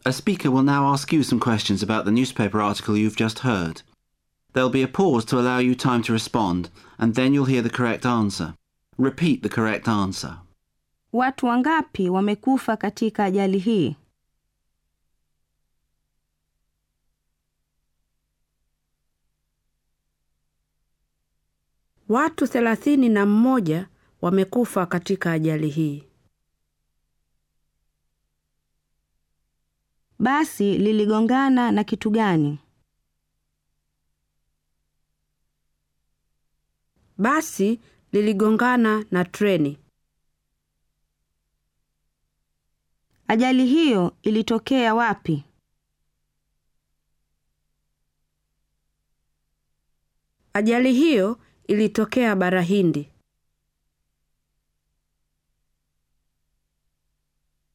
A speaker will now ask you some questions about the newspaper article you've just heard. There'll be a pause to allow you time to respond, and then you'll hear the correct answer. Repeat the correct answer. Watu wangapi wamekufa katika ajali hii? Watu thelathini na mmoja wamekufa katika ajali hii. Basi liligongana na kitu gani? Basi liligongana na treni. Ajali hiyo ilitokea wapi? Ajali hiyo ilitokea bara Hindi.